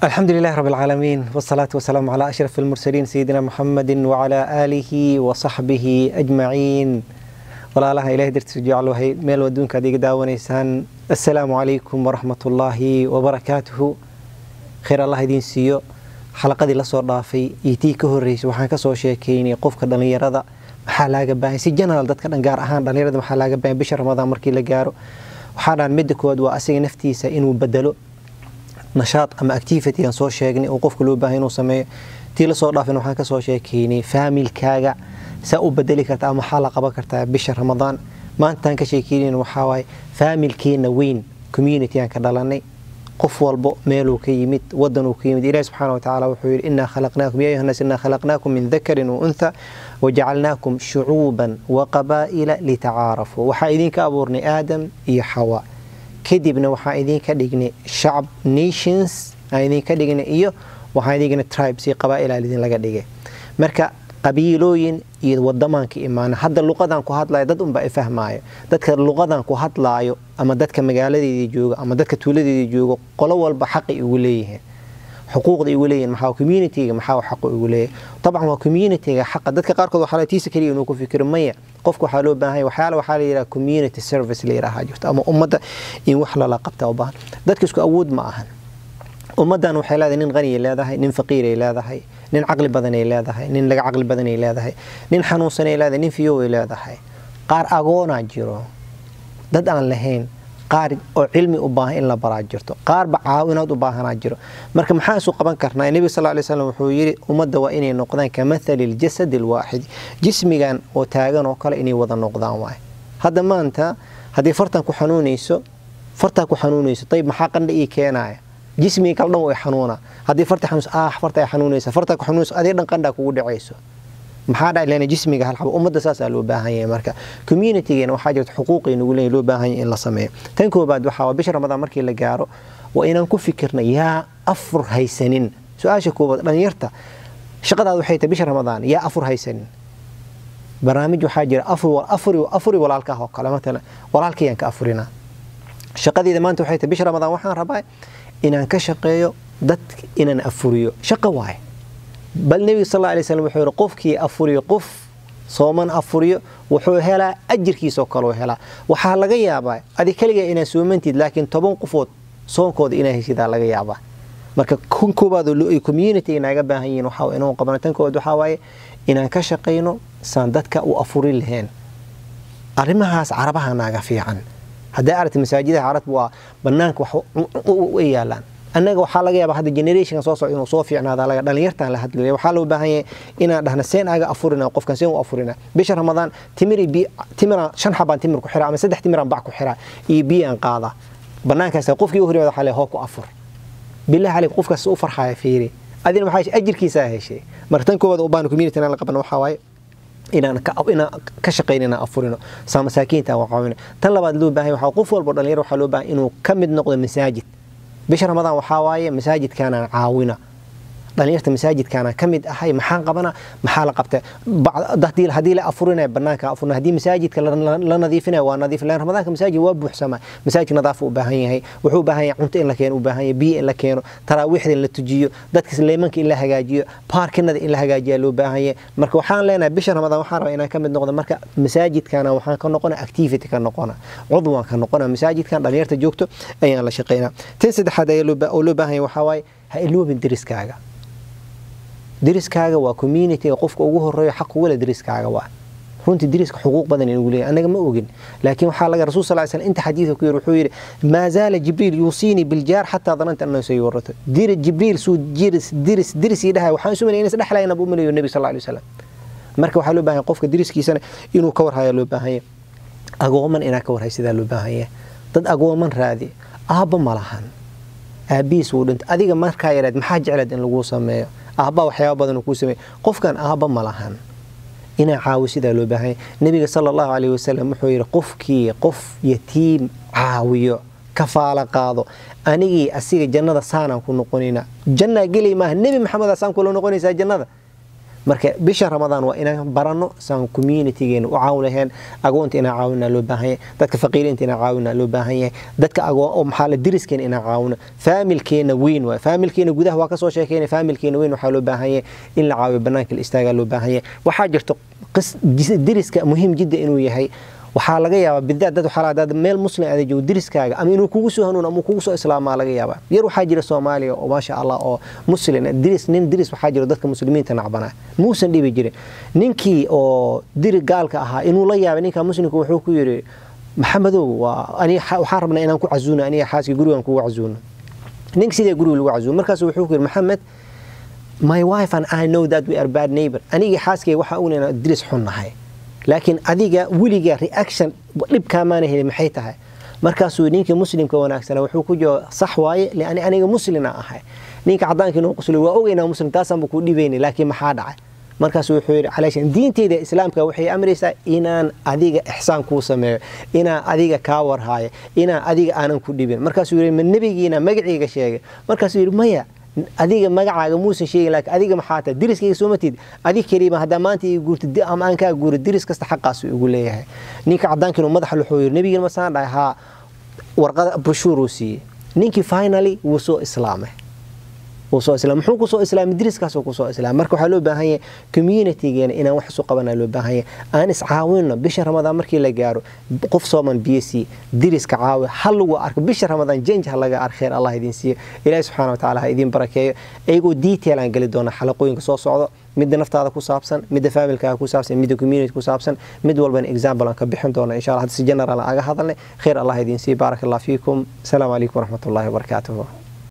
الحمد لله رب العالمين والصلاة والسلام على أشرف المرسلين سيدنا محمد وعلى آله وصحبه أجمعين walaalaha ilahay dartiisu jeclohay meel waduunka ad iga daawanaysaan assalaamu calaykum waraxmat ullaahi wabarakaatuhu khayr allah idiin siiyo xalaqadii lasoo dhaafay iyo tii ka horeysay waxaan kasoo sheekeynay qofka dhallinyarada maxaa laaga baahan si general dadka dhan gaar ahaan dhallinyarada maxaa laaga baahan bisha ramadaan markii la gaaro waxaa dhaan midda koowaad waa asiga naftiisa inuu bedelo nashaad ama activity aan soo sheegnay oo qofka loo baahan inuu sameeyo tii lasoo dhaafin waxaan kasoo sheekeynay faamilkaaga saa u bedeli karta ama maxaa la qaban kartaa bisha ramadaan maantaan ka sheekeynayn waxaa waaye faamilkeena weyn community aan ka dhalanay qof walbo meeluu ka yimid wadanuu ka yimid ilahi subxaana watacaala wuxuu yidhi innaa khalaqnaakum ya ayuha nnaas innaa khalaqnaakum min dakarin wa untha wajacalnaakum shucuuban wa qabaa'ila litacaarafuu waxaa idinka abuurnay aadam iyo xawa kadibna waxaa idinka dhignay shacab nations aan idinka dhignay iyo waxaa idinka tribes iyo qabaa'ila idinlaga dhigay marka qabiilooyin iyo wadamaan ka imaana hadda luqadan ku hadlayo dad unba fahmaayo dadka luqadan ku hadlaayo ama dadka magaaladeedii jooga ama dadka tuuladeedii jooga qolo walba xaqay igu leeyihiin xuquuqda igu leeyihin maxaa communityga maxaa xaqu igu leeyahay dabcan waa communityga xaqa dadka qaarkood waxaa tiisa kaliya inuu ku fikiro maya qofka waxaa loo baahan waxyaala waxaa la yidhaha community service la yidhaaha jirto ama ummadda in wax lala qabta u baahan dadka isku awood ma ahan ummaddan waxay leedahay nin qaniya leedahay nin faqiiray leedahay nin caqli badanay leedahay nin laga caqli badanay leedahay nin xanuunsanay leedahay nin fiyoway leedahay qaar agoonaa jiro dad aan lahayn qaar oo cilmi u baahan in la baraa jirto qaarba caawinaad u baahanaa jiro marka maxaa isu qaban karnaa nebiga sal lay slam wuxuu yidhi ummadda waa inay noqdaan ka mathali ljasad alwaaxid jismigan oo taagan oo kale inay wada noqdaan waay hadda maanta haddii fartan ku xanuunayso fartaa ku xanuunayso ayb maxaa qandha ii keenaya jismiga kala dhan way xanuuna haddii farta xanuus ah farta ay xanuunaysa farta ku xanuunaysa adii dhan qandha kugu dhacayso maxaa dhac leena jismiga hal xabo ummadda saasaa loo baahan yahay marka communitygeena waxaa jirta xuquuqay nagu leeyahay loo baahan yahay in la sameeyo tan koobaad waxaa waa bisha ramadaan markii la gaaro waa inaan ku fikirna yaa afur haysanin su-aasha koobaad dhalinyarta shaqadaad waxay tahay bisha ramadaan yaa afur haysanin barnaamij waxaa jira afuri walaalkaah oo kale matalan walaalkayaan ka afurinaa shaqadeeda maanta waxay tahay bisha ramadaan waxaan rabaa inaan ka shaqeeyo dad inaan afuriyo shaqo waaye bal nebiga sal alay slam wuxuu yihi qofkii afuriyo qof sooman afuriyo wuxuu helaa ajirkiisoo kaleu helaa waxaa laga yaabaa adi keliga inaad soomantid laakiin toban qofood soonkooda inaa heshidaa laga yaabaa marka kun koobaad ay community naaga baahan yihiin waxaa inuu qabano tan koobaad waxaa waaye inaan ka shaqayno saan dadka u afuri lahayn arrimahaas carabaha naaga fiican hadday aragta masaajidaha carabta waa banaanka wax u yaalaan annaga waxaa laga yaaba hadda generationka soo socda inuu soo fiicnaada laga dhalinyartan la hadlaya waxaa loo baahan yahay inaan dhahna seen aga afurina qofkan seen u afurina bisha ramadaan timiri bi timiraan shan xabaan timir ku xiraa ama saddex timiraan bac ku xiraa iyo biyaan qaada banaankaas qofkii u horreeyay waxaa le hoo ku afur billahi caleyk qofkaas u farxaya fiiri adina maxaa ajirkiisaa heshay marka tan koowaad u baan community la qaban waxaa waaye inaan ka shaqayn inaan afurino saa masaakiinta aan caawino tan labaad loo baahan waxaa qof walbo dhalinyar waxaa loo baahan inuu ka mid noqdo masaajid bisha ramadaan waxaa waaye masaajidkaanaan caawina dhalinyarta masaajidkaanaan ka mid ahay maxaan qabana maxaa la qabta haddii la afurinaya banaanka afurina haddii masaajidka la nadiifinaya waa nadiif lan ramadaanka masaajid waa buuxsama masaajid nadaafa u baahan yahay wuxuu u baahan yahay cunto in la keeno u baahan yahay biyo in la keeno taraawiixda in la tujiyo dadka leemanka in la hagaajiyo baarkinada in la hagaajiya loo baahan yahay marka waxaan leenahay bisha ramadaan waxaan rabaa inaan ka mid noqdo marka masaajidkana waxaan ka noqona activity ka noqona cudwaan ka noqona masaajidkan dhalinyarta joogto ayaan la shaqaynaa tan saddexaad oo loo baahan yahay waxaa waaye ha iloobin deriskaaga deriskaaga waa communityga qofka ugu horeeyo xaq ugu le deriskaaga waa runtii deriska xuquuq badan inuu leeyahay anaga ma ogin laakiin waxaa laga rasuul sal slam inta xadiidka ku yiri wuxuu yidhi maa zaala jibriil yuusiinii biljaar xataa dananta annahu sayuurato diri jibriil suu jiris diris diris ii dhahay waxaan isu malay inas dhexlayna buu malayo nebi sal alay wasalam marka waxaa loo baahan qofka deriskiisana inuu ka warhaya loo baahan yahay agooman inaa ka warhay sidaa loo baahan yahay dad agooman raadi aabba ma lahan aabihiis wuu dhintay adiga markaa yaraad maxaa jeclaad in laguu sameeyo aabba waxyaaba badan kuu sameey qofkan aabba ma lahan inaa caawo sidaa loo baahanya nebiga sala allahu caleyhi wasalam wuxuu yidhi qofkii qof yatiim caawiyo kafaala qaado anigii asiga jannada saanaan ku noqonayna jannaa gelay maaha nebi maxamed asaan kula noqonaysaa jannada marka bisha ramadaan waa inaan baranno saan communitygeena u caawin lahayn agoonta inaan caawina loo baahan yahay dadka faqiiriinta inaan caawina loo baahan yahay dadka agoon maxaa la diriskeena inaan caawino faamilkeena weyn waay faamilkeena gudaha waa kasoo sheekeyna faamilkeena weyn waxaa loo baahan yahay in la caawiyo banaanka la istaagaa loo baahan yahay waxaa jirto diriska muhiim jidda inuu yahay waxaa laga yaabaa bidaad dad waxaa dad meel muslim aada joogo diriskaaga ama inuu kugu soo hanuun ama kugu soo islaamaa laga yaabaa yar waxaa jira soomaaliya oo maasha allah oo muslim diris nin diris waxaa jira dadka muslimiinta nacbanaa muusan dhibi jirin ninkii oo diri gaalka ahaa inuu la yaabay ninka muslimka wuxuu ku yidhi maxamedow waxaan rabnaa inaan ku casuuno aniga xaaskii gurigan kugu casuuno ninka sidee guriga lagu casuuno markaas wuxuu ku yidhi maxamed my wife and I know that we are bad neighbor aniga xaaskay waxaa ognayna diris xun nahay laakiin adiga weliga reaction dhibkaamaana helin maxay tahay markaasuu ninkii muslimka wanaagsana wuxuu ku jooga sax waaye liani aniga muslina ahay ninka caddaanka inuu qusli waa ogeynaa muslim taasaanba kuu dhibayna laakiin maxaa dhacay markaasuu wuxuu yidhi calaashan diinteyda islaamka waxay amraysaa inaan adiga ixsaan kuu sameeyo inaan adiga kaa warhaayo inaan adiga aanan ku dhibin markaasuu yidhi ma nebigiina magaciiga sheegay markaasuu yidhi maya adiga magacaaga muusan sheegin laakiin adiga maxaa tahay diriskayga soo matid adig keliima haddaa maanta iga guurta ama aan kaa guuro diris kasta xaqaasu igu leeyahay ninka caddaankiinu madaxa wuxuu yidhi nebigiina masaan dhahay haa warqada broshuuruu siiyey ninkii finally wuu soo islaamay wuu soo islaamay muxuu kusoo islaamay diriskaasuu kusoo islaamay marka waxaa loo baahan yahay communitygeena inaan wax isu qabanaa loo baahan yahay aan iscaawinno bisha ramadaan markii la gaaro qof sooman biyo sii diriska caawi ha lagu arko bisha ramadaan jenj ha laga ark khayr allah idin siiyo ilaahi subxaana watacaala ha idiin barakeeyo iyagoo detail aan geli doona xalaqooyinka soo socdo midda naftaada ku saabsan midda familkaaga ku saabsan midda community ku saabsan mid walbana example aan ka bixin doona insha allah hadda si general aan aga hadalnay khayr allah idiin siiyo baaraka allah fiikum asalaamu calaykum waraxmatullahi wabarakaatuhu